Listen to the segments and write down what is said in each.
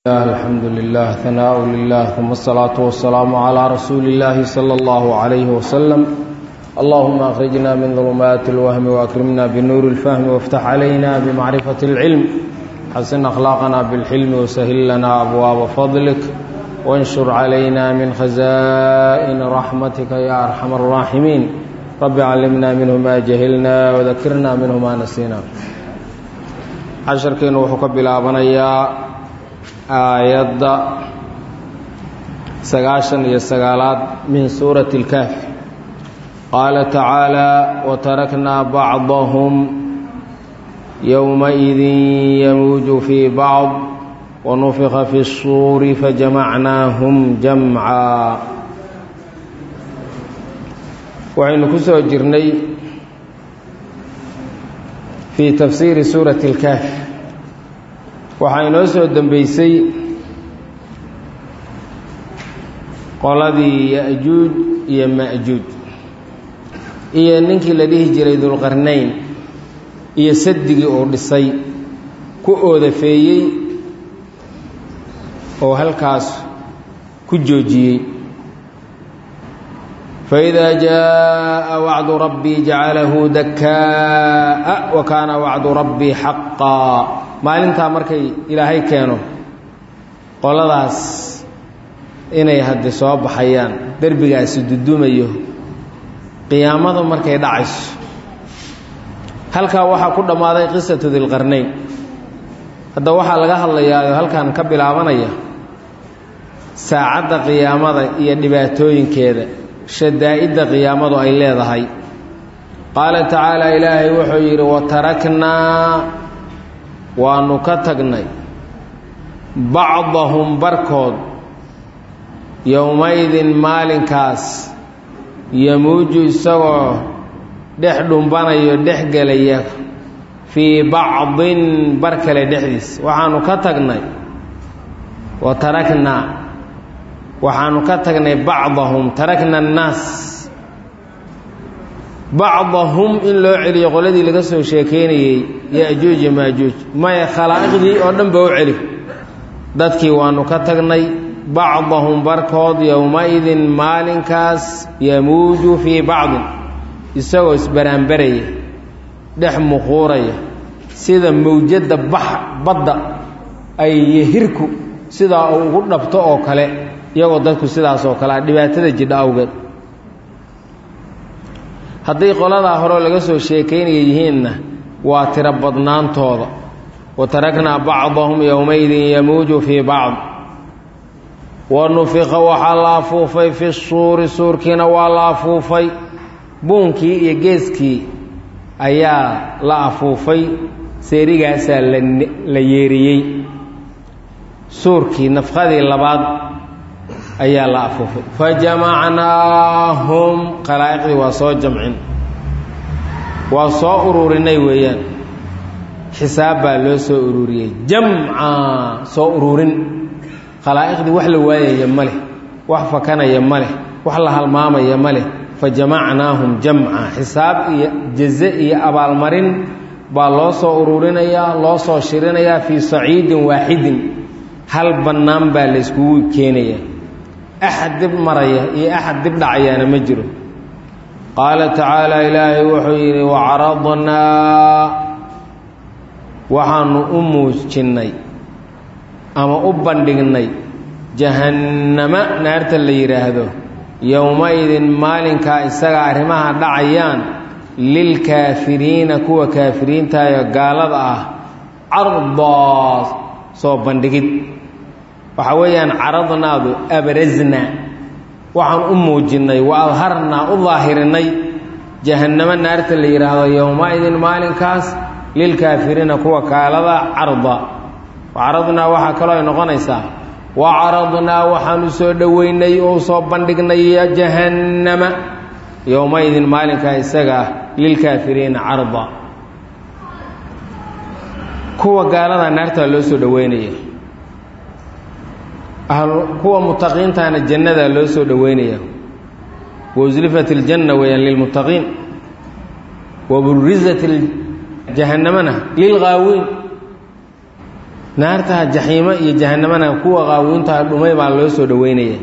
الحمد لله ثناء لله ثم الصلاة والسلام على رسول الله صلى الله عليه وسلم اللهم أخرجنا من ظلمات الوهم وأكرمنا بنور الفهم وافتح علينا بمعرفة العلم حسن أخلاقنا بالحلم وسهل لنا أبواب فضلك وانشر علينا من خزائن رحمتك يا أرحم الراحمين رب علمنا منه ما جهلنا وذكرنا منه ما نسينا casharkeennu wuxuu ka bilaabanayaa aayadda sagaashan iyo sagaalaad min suurati اlkahfi qaala tacaala wataraknaa bacdahum yowmaidin yamuuju fii bacd wanufika fi الsuuri fajamacnaahum jamca waxaynu ku soo jirnay fii tafsiiri suurati اlkahfi waxaa inoo soo dembeysay qoladii ya-juuj iyo ma-juuj iyo ninkii la dhihi jiray dulqarnayn iyo sadigii uu dhisay ku oodafeeyey oo halkaas ku joojiyey فإذا جاء وعد ربي جعله دكاء وكان وعد ربي حقا maalintaa markay ilaahay keeno qoladaas inay haddi soo baxayaan derbigaasi dudumayo qiyaamadu markay dhacayso halkaa waxaa ku dhammaaday qisatu dilqarnayn hadda waxaa laga hadlayaa halkan ka bilaabanaya saacadda qiyaamada iyo dhibaatooyinkeeda shadaa'idda qiyaamadu ay leedahay qaala tacaala ilaahay wuxuu yidhi wataraknaa waanu ka tagnay bacdahum barkood yowmaydin maalinkaas yamuuju isagoo dhex dhumbanayo dhex gelaya fii bacdin bar kale dhexdiis waxaanu ka tagnay wataraknaa waxaanu ka tagnay bacdahum tarakna annaas bacdahum in loo celiyo qoladii laga soo sheekeynayey ya-juuj iyo maajuuj maya khalaa'iqdii oo dhan ba u celi dadkii waanu ka tagnay bacdahum barkood yowma-idin maalinkaas yamuuju fii bacdin isagoo isbaraanbaraya dhex muquuraya sida mawjadda bax badda ay yehirku sidaa uu ugu dhabto oo kale iyagoo dadku sidaas oo kale a dhibaatada jidha awgeed hadday qoladaa horeo laga soo sheekaynaya yihiinna waa tiro badnaantooda wa taraknaa bacdahum yowmaydin yamuuju fii bacd wa nufiqa waxaa la afuufay fi suuri suurkiina waa la afuufay buunkii iyo geeskii ayaa la afuufay seerigaasaa la yeeriyey suurkii nafqadii labaad ayaa la afuufay fajamacnaahum khalaa'iqdii waa soo jamcin waa soo ururinay weeyaan xisaab baa loo soo ururiyey jamca soo ururin khalaa'iqdii wax la waayaya ma leh wax fakanaya ma leh wax la halmaamaya ma leh fajamacnaahum jamca xisaab iyo jaze iyo abaalmarin baa loo soo ururinayaa loo soo shirinayaa fii saciidin waaxidin hal bannaan baa la yskugu keenayaa axad dib maraya iyo axad dib dhacayaana ma jiro qaala tacaala ilaahay wuxuu yidhi wacaradnaa waxaanu u muujinnay ama u bandhignay jahannama naarta la yidhaahdo yowma-idin maalinkaa isaga arrimaha dhacayaan lilkaafiriina kuwa kaafiriintaayo gaalada ah cardaa soo bandhigid waxaa weeyaan caradnaadu abrasna waxaan u muujinnay wa adharnaa u daahirinay jahannamo naarta la yidhaahdo yowma-idin maalinkaas lilkaafiriina kuwa kaalada carda wacaradnaa waxaa kaloo ay noqonaysaa wa caradnaa waxaan u soo dhoweynay oo soo bandhignay jahannama yowma-idin maalinkaa isaga ah lilkaafiriina carda kuwa gaalada naartaa loo soo dhoweynaya kuwa mutaqiintaana jannadaa loo soo dhoweynaya wauslifat iljanna weeyaan lilmuttaqiin waburizat jahannamana lilghaawiin naartaha jaxiimo iyo jahanamana kuwa qaawiintaha dhumay baa loo soo dhoweynaya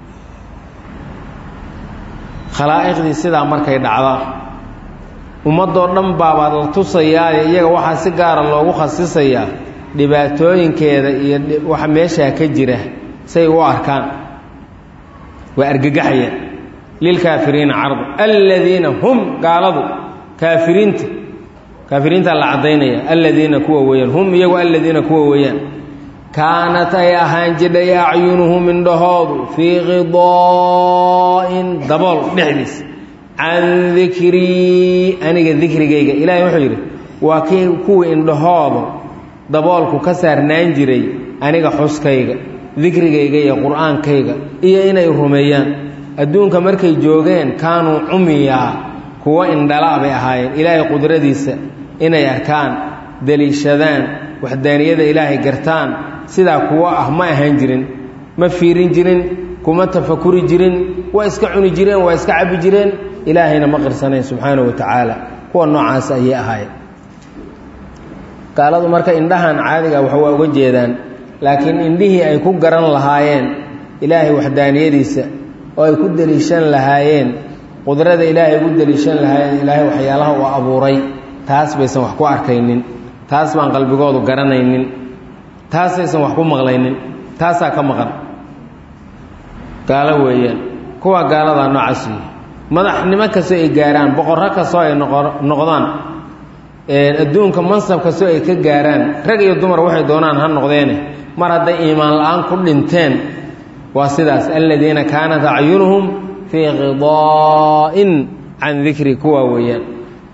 khalaa'iqdii sidaa markay dhacda ummadoo dhan baabaad la tusayaaye iyaga waxaa si gaara loogu khasisayaa dhibaatooyinkeeda iyo waxa meeshaa ka jira say u arkaan waa argagaxaya lilkaafiriina cardu aladiina hum gaaladu kaafiriinta kaafiriintaa la caddaynaya aladiina kuwa weeyaan hum iyagu aladiina kuwa weeyaan kaanat ay ahaan jidhay acyunuhum indhahoodu fii qidaa'in dabool dhexdiis can dikrii aniga dikrigayga ilaahay wuxuu yidhi waa kii kuwii indhahoodu daboolku ka saarnaan jiray aniga xuskayga dikrigayga iyo qur-aankayga iyo inay rumeeyaan adduunka markay joogeen kaanuu cumiyaa kuwo indhala bay ahaayeen ilaahay qudradiisa inay arkaan deliishadaan waxdaaniyada ilaahay gartaan sidaa kuwo ah ma ahaan jirin ma fiirin jirin kuma tafakuri jirin waa iska cuni jireen waa iska cabbi jireen ilaahayna ma qirsanayn subxaanahu wa tacaala kuwa noocaas ayay ahaayeen gaaladu marka indhahan caadiga wax waa uga jeedaan laakiin indhihii ay ku garan lahaayeen ilaahay waxdaaniyadiisa oo ay ku deliishan lahaayeen qudrada ilaahay ugu deliishan lahaayeen ilaahay waxyaalaha uu abuuray taas baysan wax ku arkaynin taas baan qalbigoodu garanaynin taasaysan wax ku maqlaynin taasaa ka maqan gaalo weeyaan kuwa gaaladaa noocaas wey madaxnimo kastoo ay gaaraan boqorro kastoo ay noqdaan adduunka mansab kastoo ay ka gaaraan rag iyo dumar waxay doonaan ha noqdeene mar hadday iimaan la-aan ku dhinteen waa sidaas aladiina kaanat acyunuhum fii qidaa'in can dikri kuwa weeyaan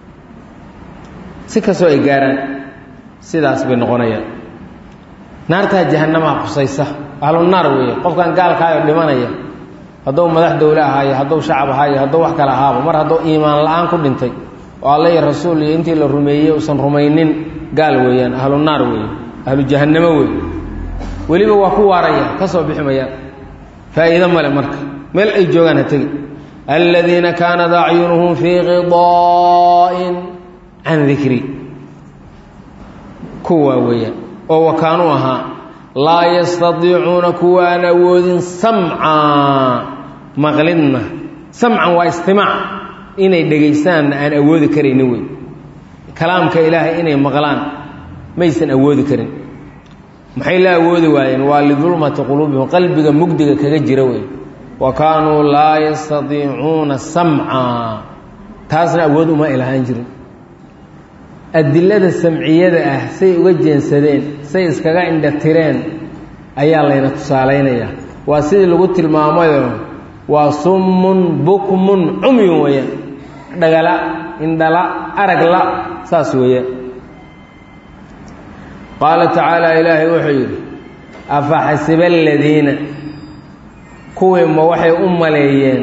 si kastoo ay gaaraan sidaas bay noqonayaan naartaa jahanamaa qusaysa ahlu naar weeye qofkan gaalkaayo dhimanaya hadduu madax dowle ahaayo hadduu shacab ahaayo hadduu wax kale ahaaba mar hadduu iimaan la-aan ku dhintay oo alla iyo rasuul iyo intii la rumeeyey uusan rumaynin gaal weeyaan ahlu naar weeye ahlu jahannamo weeye weliba waa ku waaraya ka soo bixi mayaan faa'iido male marka meel ay joogaan ha tegi aladiina kaanat acyunuhum fii qidaa'in can dikri kuwaa weeyaan oo wakaanuu ahaa laa yastadiicuuna kuwaan awoodin samca maqlidna samcan waa istimaac inay dhegaystaanna aan awoodi karaynin wey kalaamka ilaahay inay maqlaan maysan awoodi karin maxay la awoodi waayeen waa lidulmati quluubihim qalbiga mugdiga kaga jira wey wa kaanuu laa yastadiicuuna samca taasna awood uma ilahaan jirin adilada samciyada ah say uga jeensadeen say iskaga indhatireen ayaa layna tusaalaynayaa waa sidii lagu tilmaamayo waa summun bukmun cumyun weeyaan dhagala indhala aragla saas weeyaan qaala tacaala ilaahay wuxuu yidhi afa xasiba aladiina kuwii ma waxay u maleeyeen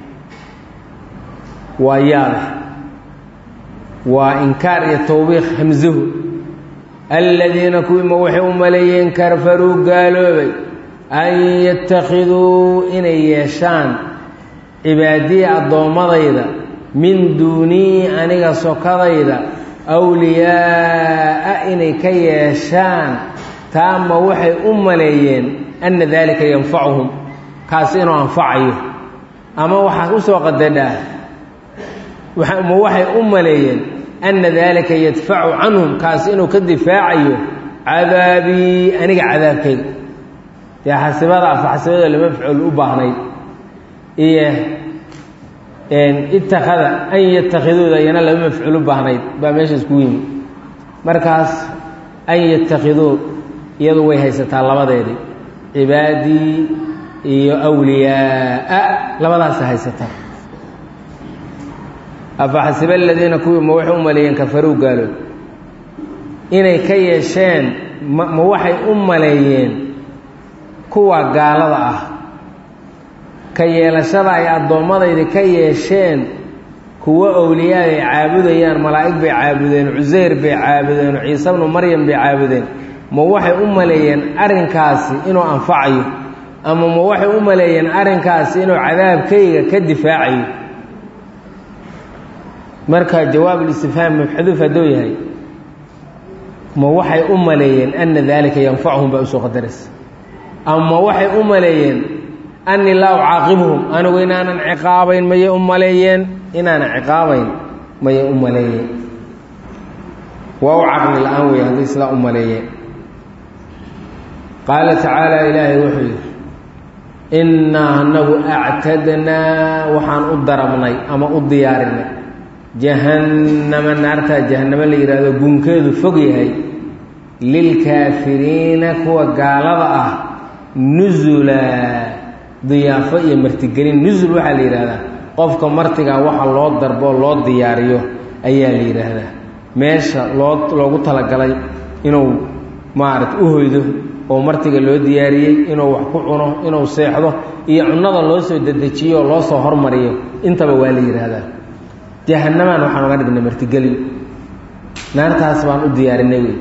waa yaaba waa inkaar iyo towbiiq hamsuhu aladiina kuwii ma waxay u maleeyeen karfaruu gaaloobay an yattakhiduu inay yeeshaan cibaadiya addoommadayda min duunii aniga sokadayda awliyaa'a inay ka yeeshaan taama waxay u maleeyeen anna daalika yanfacuhum kaasi inuu anfacayo ama waxaa u soo qadadhaa ma waxay u maleeyeen anna daalika yadfacu canhum kaasi inuu ka difaacayo cadaabii aniga cadaabkayga dee xasibada afaxsibada lama ficol u baahnayd iyo ittakhada an yatakhiduuda iyana lama mafcuul u baahnayd baa meeshaas ku yimi markaas an yattakhiduu iyadu way haysataa labadeedii cibaadii iyo awliyaaa labadaasa haysataa afaxasiba aladiina kuwii ma waxay u maleeyeen kafaruu gaalood inay ka yeesheen ma waxay u maleeyeen kuwa gaalada ah ka yeelashada ay addoommadayda ka yeesheen kuwo owliyaa ay caabudayaan malaa'ig bay caabudeen cusayr bay caabudeen ciise bnu maryam bay caabudeen ma waxay u maleeyeen arrinkaasi inuu anfacayo ama ma waxay u maleeyeen arrinkaasi inuu cadaabkayga ka difaacayo marka jawaab ulistifhaam mabxaduuf hadduu yahay ma waxay u maleeyeen anna daalika yanfacuhum baa usoo qadaraysa ama waxay u maleeyeen annii laa ucaaqibuhum anigu inaanan ciqaabayn mayay u maleeyeen inaanan ciqaabayn mayay u maleeyeen waa u caqli la-aan wey haddii sidaa u maleeyeen qaala tacaala ilaahay wuxuu yidhi innaa anagu actadnaa waxaan u darabnay ama u diyaarinay jahannama naartaa jahannamo la yidhaahdo gunkeedu fog yahay lilkaafiriina kuwa gaalada ah nusula diyaafo iyo martigelin nusul waxaa la yidhaahdaa qofka martigaa waxa loo darbo loo diyaariyo ayaa la yidhaahdaa meesha loo loogu talagalay inuu maarata u hoydo oo martiga loo diyaariyey inuu wax ku cuno inuu seexdo iyo cunnada loo soo dedejiyo oo loo soo hormariyo intaba waa la yidhaahdaa jahannamaan waxaan uga dhignay martigelin naartaas baan u diyaarinay wey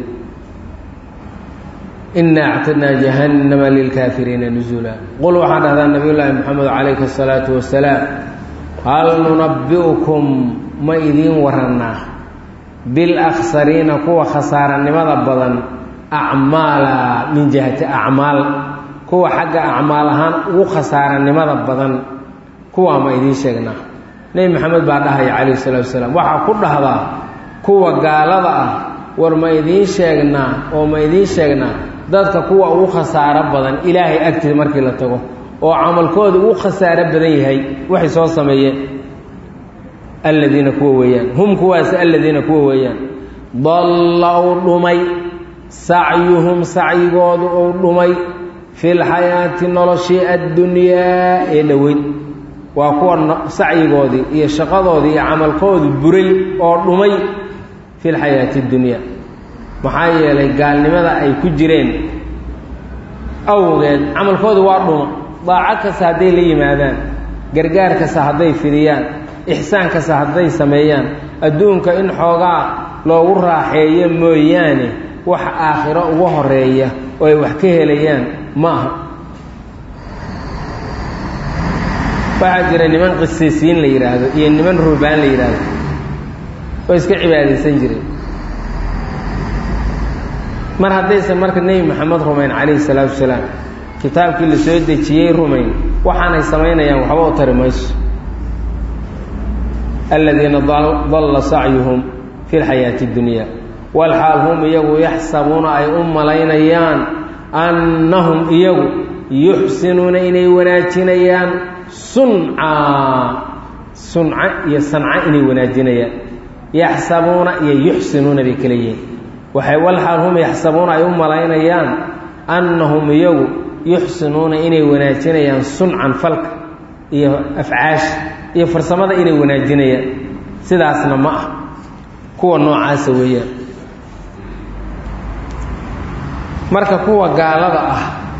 inaa actadnaa jahannama lilkaafiriina nusula qul waxaan dhahdaa nabiy llaahi moxamed calayhi asalaatu wasalaam hal nunabbi'ukum ma idiin warannaa bilakhsariina kuwa khasaaranimada badan acmaala min jihati acmaal kuwa xagga acmaal ahaan ugu khasaaranimada badan kuwaa ma idiin sheegnaa nebi maxamed baa dhahaya calayhi salatu wasalaam waxaa ku dhahdaa kuwa gaalada ah war ma idiin sheegnaa oo ma idiin sheegnaa dadka kuwa ugu khasaaro badan ilaahay agtiisa markii la tago oo camalkooda ugu khasaaro badan yahay waxay soo sameeyeen alladiina kuwa weeyaan hum kuwaasi alladiina kuwa weeyaan dalla u dhumay sacyuhum sacyigoodu uu dhumay fi lxayaati noloshii addunyaa ee dhoweyd waa kuwa sacyigoodii iyo shaqadoodii iyo camalkoodu buray oo dhumay fi lxayaati اdunyaa maxaa yeelay gaalnimada ay ku jireen awgeed camalkoodu waa dhuma daaco kasta hadday la yimaadaan gargaar kasta hadday fidiyaan ixsaan kasta hadday sameeyaan adduunka in xoogaa loogu raaxeeyo mooyaane wax aakhiro uga horeeya oo ay wax ka helayaan ma aha waxaa jira niman qisiisiin la yidhaahdo iyo niman ruhbaan la yidhaahdo oo iska cibaadaysan jireen mar haddaysan marka nebi maxamed rumayn calayhi salaatu wasalaam kitaabkii la soo dejiyey rumayn waxaanay samaynayaan waxba u tari mayso aladiina dalla sacyuhum fi lxayaati اddunya walxaal hum iyagu yaxsabuuna ay u malaynayaan annahum iyagu yuxsinuuna inay wanaajinayaan sunca sunca iyo sanca inay wanaajinayaan yaxsabuuna iyo yuxsinuuna bay kala yihiin waxay walxaal hum yaxsabuuna ay u malaynayaan annahum iyagu yuxsinuuna inay wanaajinayaan suncan falka iyo afcaasha iyo farsamada inay wanaajinayaan sidaasna ma ah kuwa noocaasa weeyaan marka kuwa gaalada ah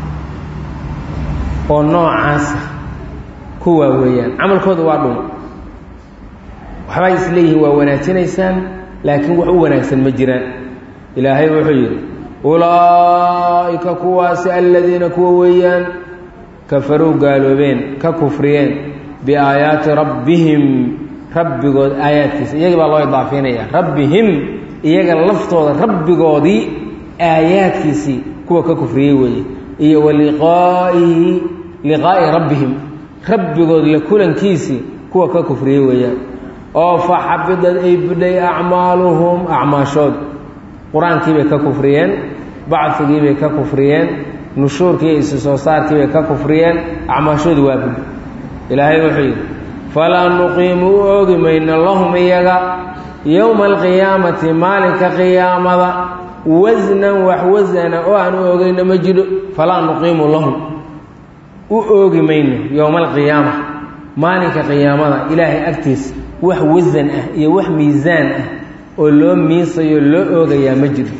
oo noocaasa kuwaa weeyaan camalkooda waa dhuma waxbay isleeyihiin waa wanaajinaysaan laakiin wax u wanaagsan ma jiraan ilaahay wuxuu yidhi ulaa'ika kuwaasi aladiina kuwa weeyaan kafaruu gaaloobeen ka kufriyeen biaayaati rabbihim rabbigood aayaadkiisa iyagii baa loo idaafinaya rabbihim iyaga laftooda rabbigoodii aayaadkiisii kuwa ka kufriyey weeye iyo wa liqaa'ihi liqaa'i rabbihim rabbigood la kulankiisii kuwa ka kufriyey weeyaan oo fa xabidad ay budhay acmaaluhum acmaashood qur-aankii bay ka kufriyeen bacfigii bay ka kufriyeen nushuurkii iyo isu soo saarkii bay ka kufriyeen acmaashoodu waa budhay ilaahay wuxuu yidhi falaa nuqiimu u oogi mayno lahum iyaga yowma alqiyaamati maalinka qiyaamada wasnan wax wasana oo aan u oogayno ma jiro falaa nuqiimu lahum u oogi mayno yowma alqiyaama maalinka qiyaamada ilaahay agtiisa wax wasan ah iyo wax miisaan ah oo loo miisayo loo oogayaa ma jiro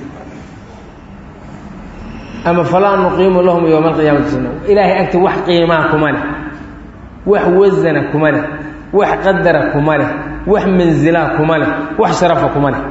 ama falaa nuqiimu lahum yowma alqiyaamati suna ilaahay agti wax qiimaa kuma leh wax wasana kuma leh wax qadara kuma leh wax mansilaa kuma leh wax sharafa kuma leh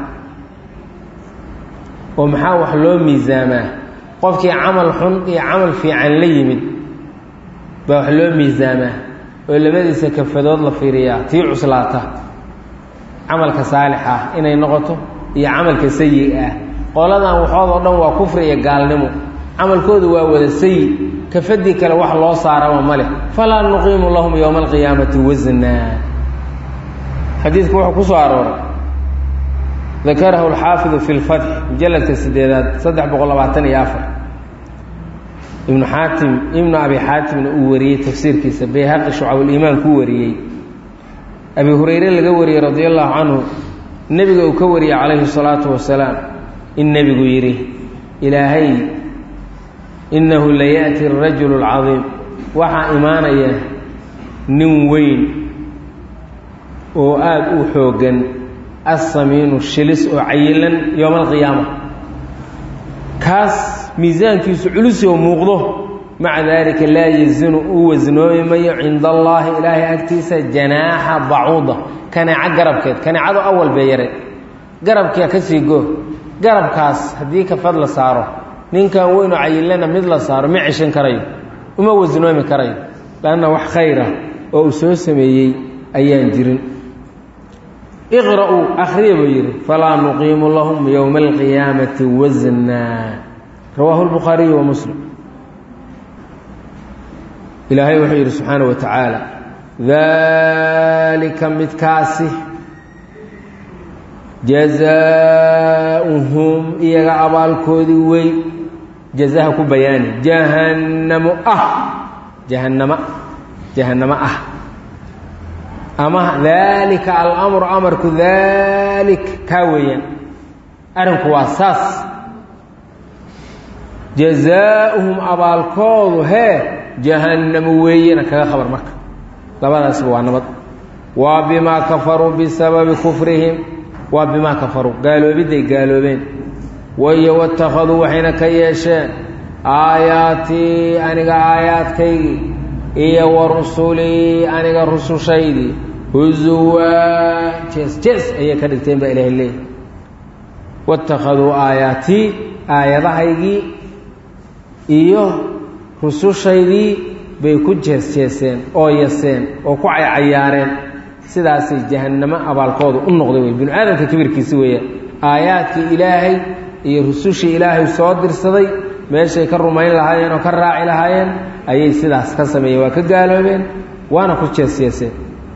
oo maxaa wax loo miisaamaa qofkii camal xun iyo camal fiican la yimid baa wax loo miisaamaa oo labadiisa kafadood la fiiriyaa tii cuslaata camalka saalix ah inay noqoto iyo camalka sayi ah qoladan waxoodoo dhan waa kufri iyo gaalnimo camalkoodu waa wada sayi kafadii kale wax loo saarama ma leh falaa nuqiimu lahum yowma alqiyaamati wasnaa xadiidku wuxuu ku soo arooray dakarahu alxaafidu fi lfatx mujaladka sideedaad saddex boqol labaatan iyo afar ibnu xaatim ibnu abi xaatimna uu wariyey tafsiirkiisa bayhaqi shucabuliimaan ku wariyey abi hurayre laga wariyey radia allahu canhu nebiga uu ka wariyey calayhi salaatu wasalaam in nebigu yidhi ilaahay innahu layaأti arajulu اlcadiim waxaa imaanaya nin weyn oo aada u xooggan assamiinu shilis oo cayilan yowma alqiyaama kaas miisaankiisu culus oo muuqdo maca daalika laa yazinu uu wasnoomi mayo cinda allaahi ilaahay agtiisa janaaxa bacuuda kaneeco garabkeed kaneecadu awal bee yare garabkia ka sii goo garabkaas haddii kafad la saaro ninkan weynoo cayilana mid la saaro ma ceshan karayo uma wasnoomi karayo lanna wax khayra oo uu soo sameeyey ayaan jirin iqra'uu akhriya buu yidhi falaa nuqiimu lahum yowma alqiyaamati wasnaa rawaahu lbukhaariyu wa muslim ilaahay wuxuu yidhi subxaana wa tacaala daalika midkaasi jazaauhum iyaga abaalkoodii wey jazaha ku bayaani jahannamo ah jahannama jahannamo ah ama daalika alamru amarku daalik kaa weeyaan arrinku waa saas jazaauhum abaalkoodu hee jahannamo weeyena kaga khabar marka labadaasba waa nabad waa bimaa kafaruu bisababi kufrihim waa bimaa kafaruu gaaloobiday gaaloobeen wayo watakhaduu waxayna ka yeesheen aayaatii aniga aayaadkaygii iyo wa rusulii aniga rusushaydii huzuwaa jees jees ayay ka dhigteen baa ilaahay leeyahy watakhaduu aayaatii aayadahaygii iyo rusushaydii bay ku jees-jeeseen oo yaseen oo ku caycayaareen sidaasay jahannamo abaalkooda u noqday wey binu aadamka kibirkiisi weeyaan aayaadkii ilaahay iyo rusushii ilaahay soo dirsaday meeshay ka rumayn lahaayeen oo ka raaci lahaayeen ayay sidaas ka sameeyeen waa ka gaaloobeen waana ku jees-jeeseen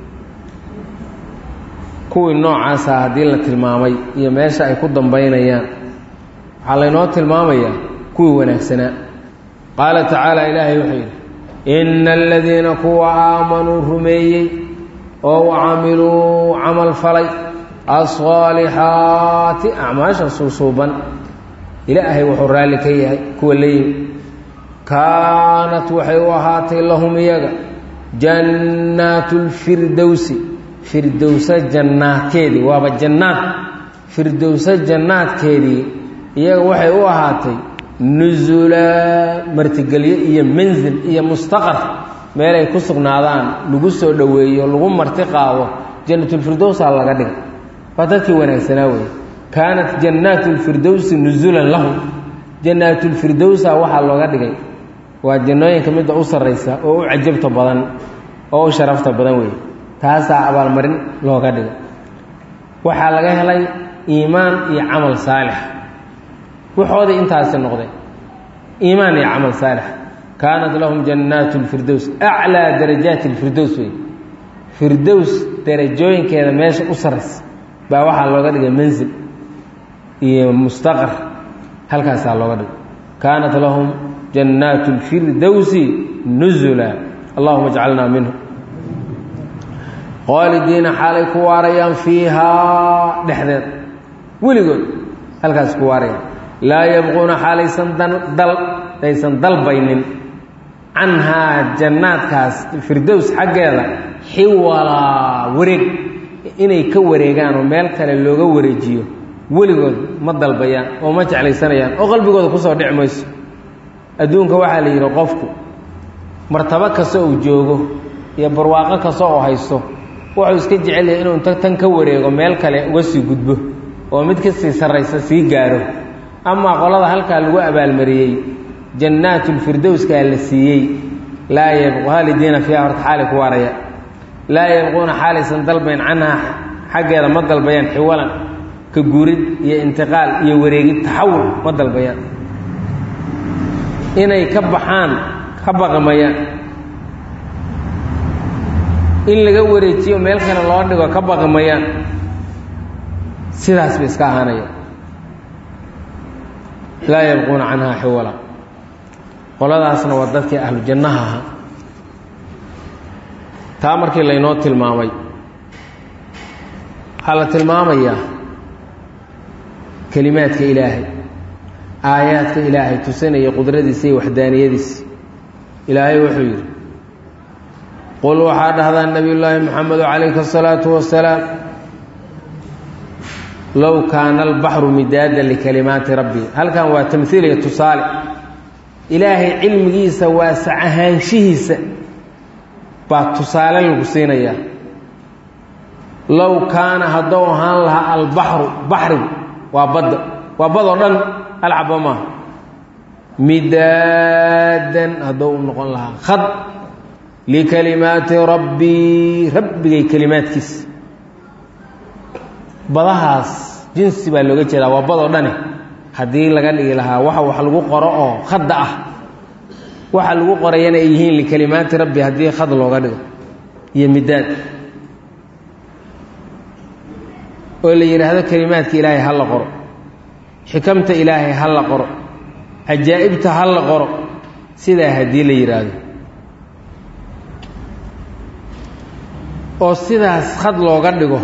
kuwii noocaasa haddii la tilmaamay iyo meesha ay ku dambaynayaan waxaa laynoo tilmaamayaa kuwii wanaagsanaa qaala tacaala ilaahay wuxuu yidhi ina aladiina kuwa aamanuu rumeeyey oo wacamiluu camal falay asaalixaati acmaasha suusuuban ilaahay wuxuu raalli ka yahay kuwa leeyimi kaanat waxay u ahaatay lahum iyaga jannaatu lfirdowsi firdowsa jannaadkeedii waaba jannaad firdowsa jannaadkeedii iyaga waxay u ahaatay nusula martigelyo iyo manzil iyo mustaqar meelay ku sugnaadaan lagu soo dhoweeyo lagu marti qaado jannatulfirdowsaa laga dhigay waa dadkii wanaagsanaa wey kaanat jannaatu lfirdowsi nusulan lahum jannaatulfirdowsa waxaa looga dhigay waa jannooyinka midda u sarraysa oo u cajabta badan oo u sharafta badan wey taasaa abaalmarin looga dhigay waxaa laga helay iimaan iyo camal saalix waxoodii intaasi noqday iimaan iyo camal saalix kaanat lahum jannaatu lfirdows aclaa darajaati lfirdows wey firdows darajooyinkeeda meesha u sarraysa baa waxaa looga dhigay mansil iyo mustaqar halkaasaa looga dhigay kaanat lahum jannaatu lfirdowsi nusula allahuma ajcalnaa minhu qaalidiina xaalay ku waarayaan fiihaa dhexdeed weligood halkaas ku waarayaan laa yabquuna xaalaysan dal aysan dalbaynin canhaa jannaadkaas firdows xaggeeda xiwalaa wareeg inay ka wareegaan oo meel kale looga wareejiyo weligood ma dalbayaan oo ma jeclaysanayaan oo qalbigooda kusoo dhici mayso adduunka waxaa la yidhi qofku martabo kasta uu joogo iyo barwaaqo kasta oo haysto wuxuu iska jecel yahay inuu inta tan ka wareego meel kale uga sii gudbo oo mid ka sii sarraysa sii gaaro amaa qolada halkaa lagu abaalmariyey jannaatulfirdowskaa la siiyey laa yabqu haalidiina fiiha horta xaalay ku waaraya laa yabquuna xaalaysan dalbayn canhaa xaggeeda ma dalbayaan xiwalan ka gurid iyo intiqaal iyo wareegid taxawul ma dalbayaan inay ka baxaan ka baqmayaan in laga wareejiyo meel kale loo dhigo ka baqmayaan sidaas bay iska ahaanayaan laa yabquuna canhaa xiwala qoladaasna waa dadkii ahlu jannaha ahaa taa markii laynoo tilmaamay waxaa la tilmaamayaa kelimaadka ilaahay aayaadka ilaahay tusinaya qudradiisa iyo waxdaaniyadiisa ilaahay wuxuu yidhi qul waxaa dhahdaa nebiy llaahi moxamedu calayhi asalaatu wasalaam low kaana albaxru midaadan likalimaati rabbi halkan waa tamhiil iyo tusaale ilaahay cilmigiisa waasac ahaanshihiisa baa tusaale lagu siinayaa low kaana haddou ahaan lahaa albaxru baxrigu waa badda waa badoo dhan alcaba maaha midaadan haddou u noqon lahaa khad likalimaati rabbii rabbigay kelimaadkiisa badahaas jinsi baa looga jeedaa waa badoo dhane haddii laga dhigi lahaa waxa wax lagu qoro oo khadda ah waxa lagu qorayana ay yihiin likalimaati rabbi haddii khad looga dhigo iyo midaad oo la yidhaahdo kelimaadka ilaahay ha la qoro xikamta ilaahay ha la qoro cajaa'ibta ha la qoro sidaa haddii la yidhaahdo oo sidaas khad looga dhigo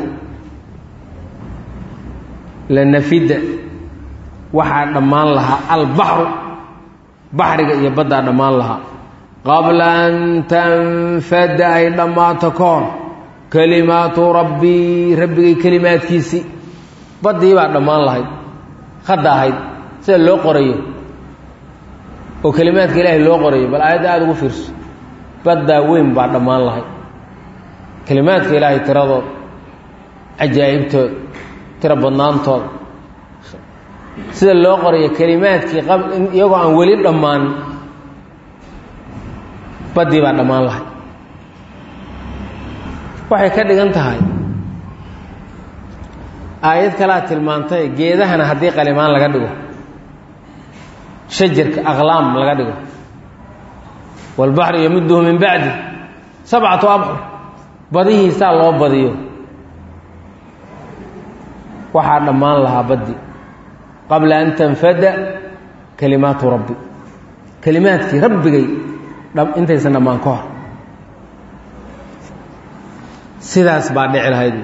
la nafidda waxaa dhammaan lahaa albaxru baxriga iyo baddaa dhammaan lahaa qabla an tanfadda ay dhammaato ka hor kelimaatu rabbii rabbigay kelimaadkiisii baddii baa dhammaan lahayd khadda ahayd sida loo qorayo oo kelimaadka ilaahay loo qorayo bal aayadda aada ugu fiirso baddaa weyn baa dhammaan lahayd kelimaadka ilaahay tiradooda cajaa'ibtooda tiro badnaantooda sida loo qorayo kelimaadkii iyagoo aan weli dhammaan baddii baa dhammaan lahay waxay ka dhigan tahay aayad kalaa tilmaantay geedahana haddii qalimaan laga dhigo shajarka aqlaam laga dhigo waalbaxru yamuduhu min bacdi sabcatu abxur badihiisaa loo badiyo waxaa dhammaan lahaa baddi qabla an tanfada kalimaatu rabbi kelimaadkii rabbigay intaysan dhammaan ka hor sidaas baa dhici lahayd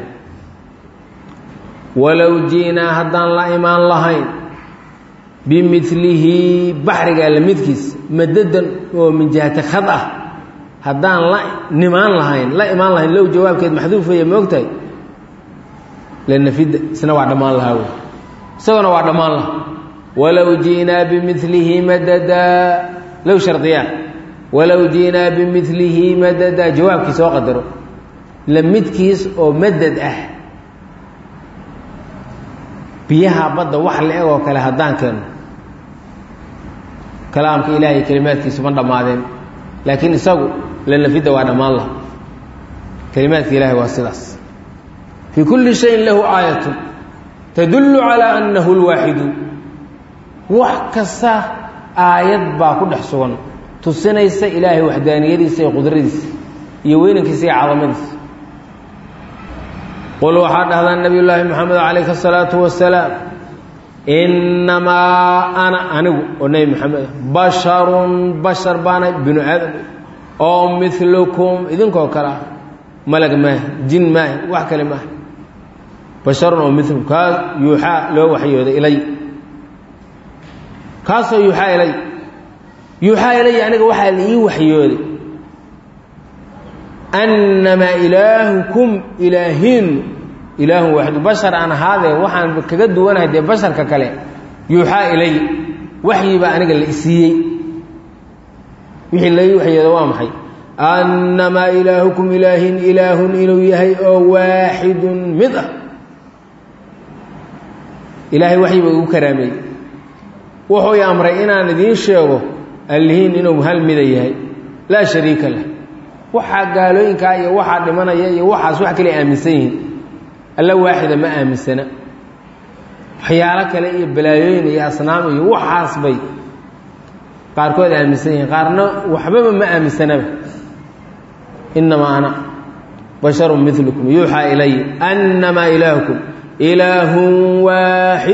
walow ji'naa haddaan la imaan lahayn bimilihi baxriga alla midkiis madadan oo min jihati khad ah haddaan la nimaan lahayn la imaan lahayn low jawaabkeed maxduufaya ma ogtahay lanafida isna waa dhammaan lahaa wey isagona waa dhammaan laha walow ji'naa bimilihi madadaa low shardiyaa walow ji'naa bimilihi madadaa jawaabkii soo qadaro la midkiis oo madad ah biyaha badda wax la-eg oo kale haddaan keeno kalaamka ilaahay kelimaadkiisu ma dhammaadeen laakiin isagu lanafidda waa dhammaan laha kelimaadka ilahay waa sidaas fii kulli shayin lahu aayatun tadullu calaa annahu lwaaxidu wax kasta aayad baa ku dhex sugan tusinaysa ilaahay waxdaaniyadiisa iyo qudradiisa iyo weynankiisa iyo cadamadiisa qul waxaa dhahdaa nabiy llaahi moxamed calayhi asalaatu wasalaam innamaa ana anigu oo nebi moxamed basharun bashar baana binu aadam oo milukum idinkoo kale ah malag maaha jin maaha wax kale maaha basharun oo milukum kaas yuuxaa loo waxyooday ilay kaasoo yuuxaa ilay yuuxaa ilay aniga waxaa la ii waxyooday annamaa ilaahukum ilaahiin ilaahun waaxidu bashar aan ahaadee waxaan kaga duwanahay dee basharka kale yuuxaa ilay waxyi baa aniga la isiiyey wixii lai waxyooda waa maxay annamaa ilaahukum ilaahin ilaahun inuu yahay oo waaxidun mid ah ilaahay waxyi baa igu karaameeyey wuxuu i amray inaan idiin sheego allihiin inuu hal mida yahay laa shariika lah waxaa gaalooyinkaa iyo waxaa dhimanaya iyo waxaas wax kale aaminsan yihiin alla waaxida ma aaminsana waxyaalo kale iyo balaayooyin iyo asnaam iyo waxaas bay qaarkood aaminsan yihiin qaarna waxbaba ma aaminsanaba innamaa ana basharu milukum yuuxaa ilay annamaa ilaahukum ilaahun waaxid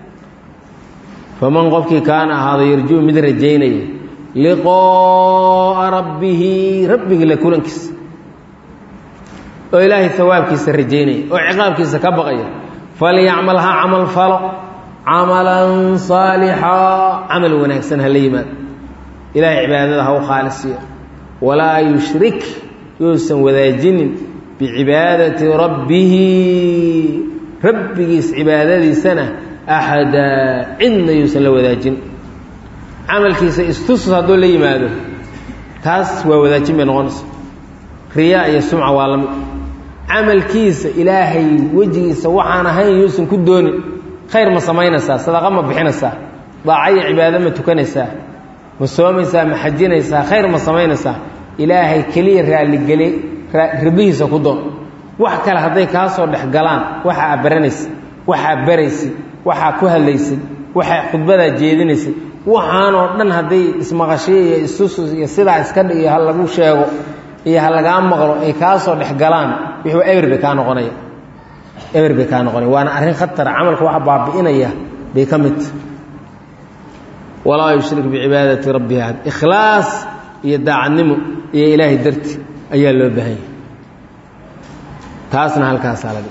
faman qofkii kaana ahaada yarjuu mid rajaynaya liqoo'a rabbihi rabbigii la kulankiisa oo ilaahay hawaabkiisa rajaynaya oo ciqaabkiisa ka baqaya falyacmal ha camal falo camalan saalixaa camal wanaagsan ha la yimaado ilaahay cibaadada ha u khaalisiyo walaa yushrik yousan wadaajinin bicibaadati rabbihi rabbigiis cibaadadiisana axadaa cidna yuusan la wadaajin camalkiisa istusus hadduu la yimaado taas waa wadaajin bay noqonaysa riyaa iyo sumca waa la mid camalkiisa ilaahay wejigiisa waxaan ahayn yuusan ku doonin khayr ma samaynaysaa sadaqa ma bixinaysaa daaco iyo cibaado ma tukanaysaa ma soomaysaa ma xajinaysaa khayr ma samaynaysaa ilaahay keliya raalligeli rabihiisa ku doon wax kale hadday kaa soo dhex galaan waxaa baranaysa waxaa baraysay waxaa ku hadlaysay waxaa khudbadaa jeedinaysay waxaanoo dhan hadday ismaqashiyo iyo isusus iyo sidaa iska dhigiyo ha lagu sheego iyo ha lagaa maqlo ay kaa soo dhex galaan wixuu eber bay kaa noqonaya eber bay kaa noqonaya waana arrin khatara camalka waxa baabi'inaya bay ka mid walaa yushrik bicibaadati rabbihi ahad ikhlaas iyo daacadnimo iyo ilaahay darti ayaa loo baahan yahay taasna halkaasaa laga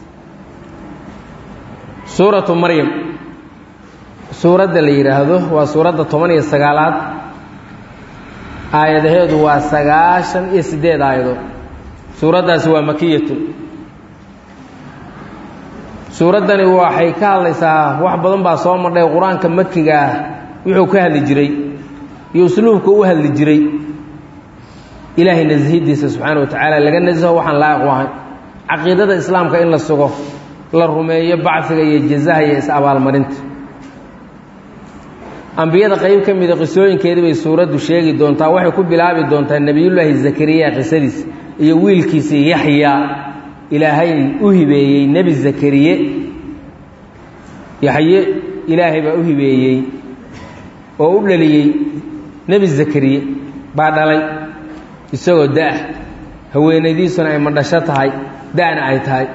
suuratu maryam suuradda la yidhaahdo waa suuradda toban iyo sagaalaad aayadaheedu waa sagaashan iyo siddeed aayadood suuraddaasi waa makiyatu suuraddani waxay ka hadlaysaa wax badan baa soo madhay qur-aanka makiga ah wuxuu ka hadli jiray iyo usluubka u hadli jiray ilaahay nashidiisa subxaana wa tacaala laga nasaho waxaan laa'iq u ahayn caqiidada islaamka in la sugo la rumeeyo bacfiga iyo jazaha iyo is-abaalmarinta ambiyada qayb ka mida qisooyinkeedii bay suuraddu sheegi doontaa waxay ku bilaabi doontaa nebiyullaahi zakariya qisadiis iyo wiilkiisii yaxyaa ilaahay u hibeeyey nebi zakariye yaxye ilaahay baa u hibeeyey oo u dhaliyey nebi zakariye baa dhalay isagoo da-ah haweenaydiisuna ay madhasho tahay da-na ay tahay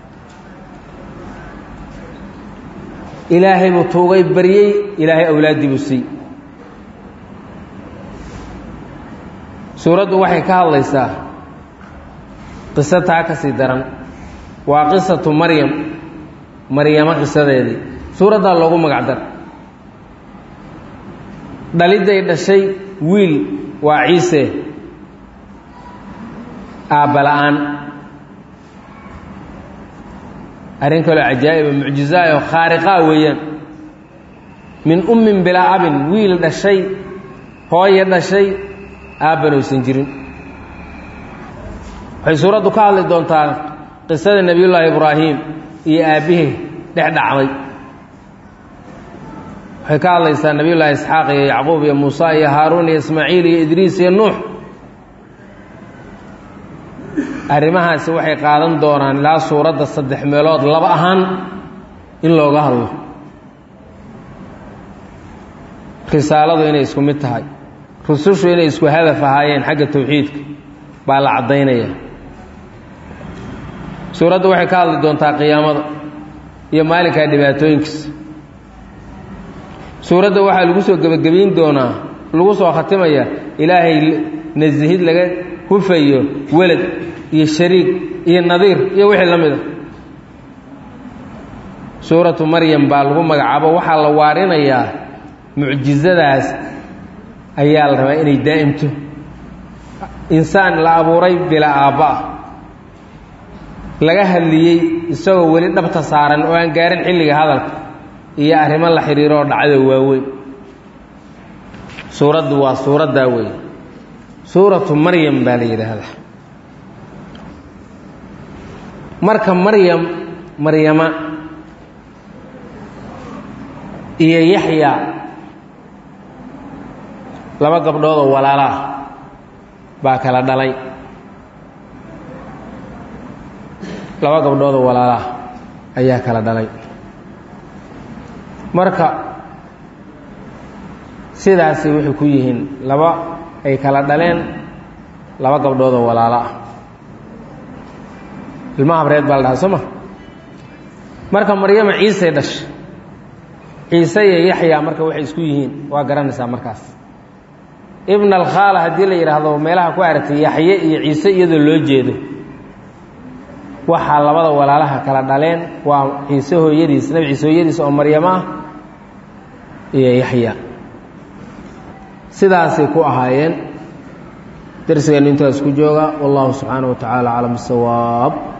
ilaahay buu tuugay baryey ilaahay awlaaddii buu siiyey suuraddu waxay ka hadlaysaa qiso taa ka sii daran waa qisatu maryam maryamo qisadeedii suuraddaa loogu magac dar dhalidday dhashay wiil waa ciise aabba-la-aan arrin kaloo cajaa'iba mucjizaa oo khaariqaa weeyaan min ummin bilaa abin wiil dhashay hooye dhashay aabban oysan jirin waxay suuraddu ka hadli doontaa qisada nebiyullaahi ibraahim iyo aabbihii dhex dhacday waxay ka hadlaysaa nebiyullaahi isxaaq iyo yacquub iyo muuse iyo haaruun iyo ismaaciil iyo idriis iyo nuux arrimahaasi waxay qaadan doonaan ilaa suuradda saddex meelood laba ahaan in looga hadlo risaaladu inay isku mid tahay rusushu inay isku hadaf ahaayeen xagga tawxiidka baa la caddaynaya suuraddu waxay ka hadli doontaa qiyaamada iyo maalinkaa dhibaatooyinkiisa suuradda waxaa lagu soo gebagabayn doonaa lagu soo khatimaya ilaahay nasihid laga hufayo welad iyo shariig iyo nadiir iyo wixii la mida suuratu maryam baa lagu magacaabo waxaa la waarinayaa mucjizadaas ayaa la rabaa inay daa'imto insaan la abuuray bila aabba ah laga hadliyey isagoo weli dhabta saaran oo aan gaarin xilliga hadalka iyo arrimo la xidhiiro oo dhacdo waaweyn suuraddu waa suuraddaa wey suuratu maryam baa la yidhaahdaa marka maryam maryama iyo yaxya laba gabdhood oo walaala ah baa kala dhalay laba gabdhood oo walaala ah ayaa kala dhalay marka sidaasay waxay ku yihiin laba ay kala dhaleen laba gabdhoodoo walaalo ah ilmaha habreed baa la dhahaa soo ma marka maryama ciisay dhashay ciise iyo yaxyaa marka waxay isku yihiin waa garanaysaa markaas ibn alkhaala haddii la yidhaahdo meelaha ku aragtay yaxye iyo ciise iyadoo loo jeedo waxaa labada walaalaha kala dhaleen waa ciise hooyadiis nabi ciise hooyadiis oo maryamo ah iyo yaxya sidaasay ku ahaayeen darsigeennu intaas ku jooga wallahu subxaanaه wa tacaala aclam bisawaab